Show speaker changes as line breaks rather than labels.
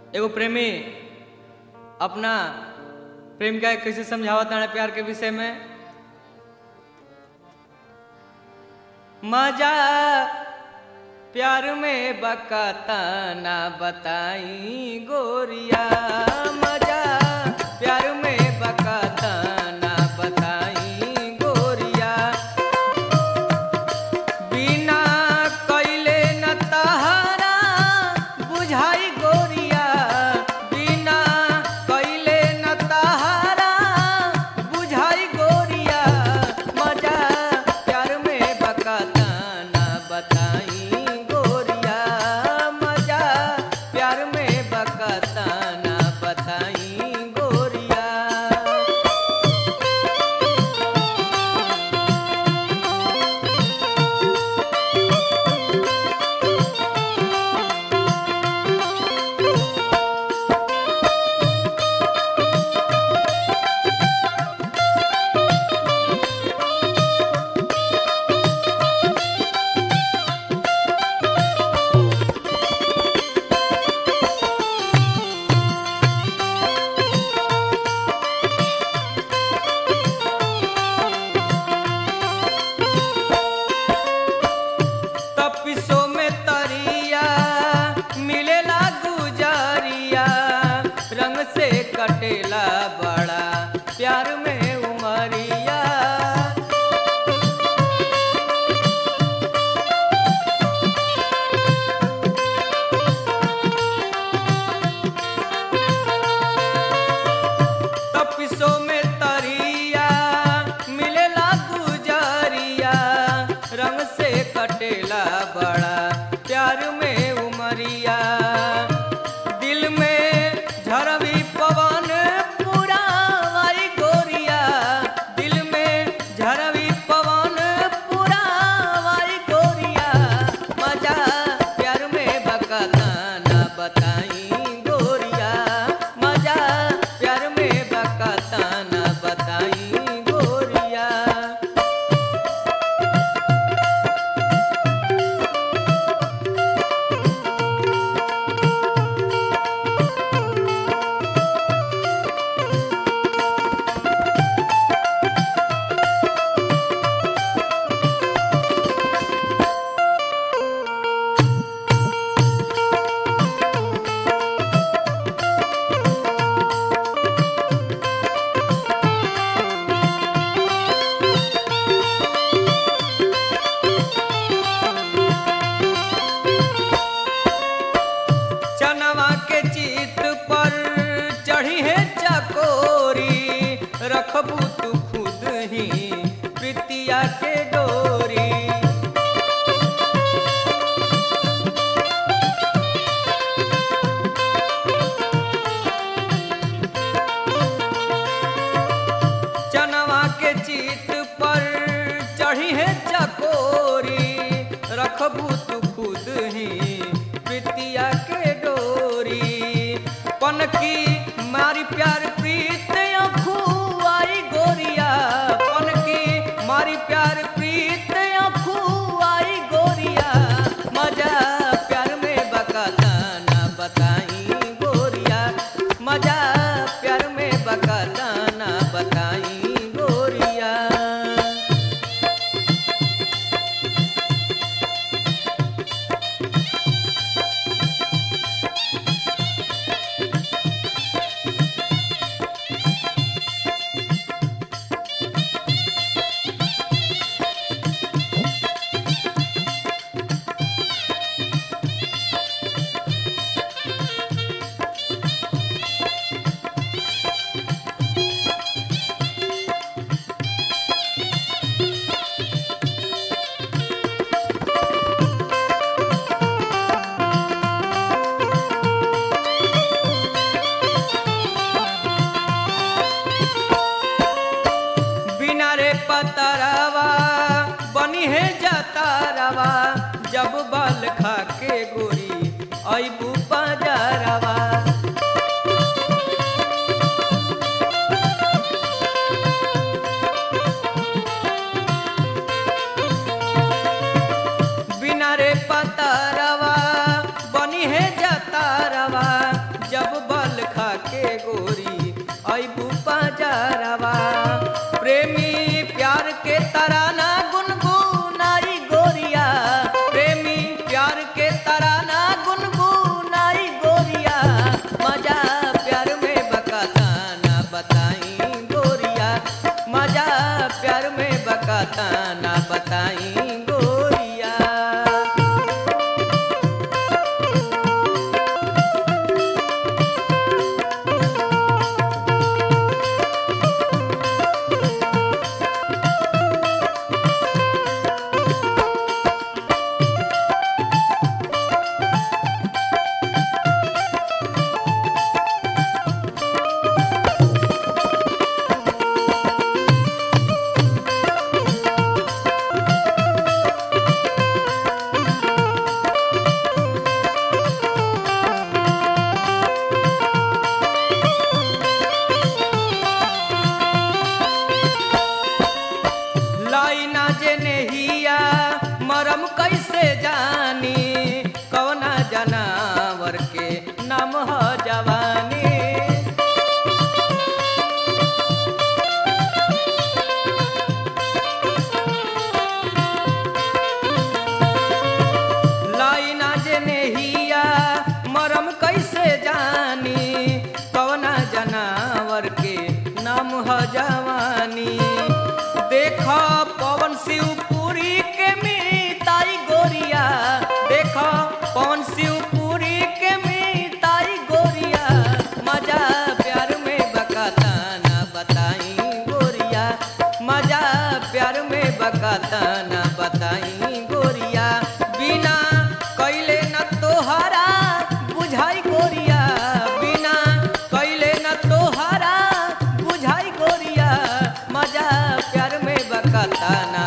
एगो प्रेमी अपना प्रेमिका के कैसे समझावत ताड़े प्यार के विषय में मजा प्यार में बकाता ना बताई गोरिया मजा प्यार में बकाता ना बताई गोरिया बिना कइले न तहरा बुझाई गोरिया बिना कइले न तहरा बुझाई गोरिया मजा प्यार में बकाता ना बताई गोरिया मजा प्यार में बकाता ना बताई गोरिया तपिसो में तरिया मिलेला गुजारिया रंग से कटेला बड़ा प्यार में उमरिया तपिसो में तरिया मिलेला गुजारिया रंग से कटेला बड़ा प्यार में उमरिया दिल में झरवी पवन पूरा वाई गोरिया दिल में झरवी पवन पूरा वाई गोरिया मजा प्यार में बकाता ना बताई गोरिया मजा प्यार में बकाता ना बताई गोरिया चनवा के चित पर चढ़ी है चकोरी रखबू तू खुद ही प्रीतिया के डोरी चनवा के चित पर चढ़ी है चकोरी रखबू तू खुद ही प्रीतिया के डोरी बकाता ना बताई गोरिया लाइना जे नेहिया मरम कैसे जानी कवना जनावर के नाम ह जवानी लाइना जे नेहिया मरम कैसे जानी कवना जनावर के नाम ह जवानी देख पवन शिवपुरी के मीताई गोरिया देख पवन शिवपुरी के मीताई गोरिया मजा प्यार में बकाता ना बताई गोरिया मजा प्यार में बकाता ना बताई गोरिया बिना कैले न तोहरा बुझाई गोरिया बिना कैले न तोहरा बुझाई गोरिया मजा प्यार में बकाता ना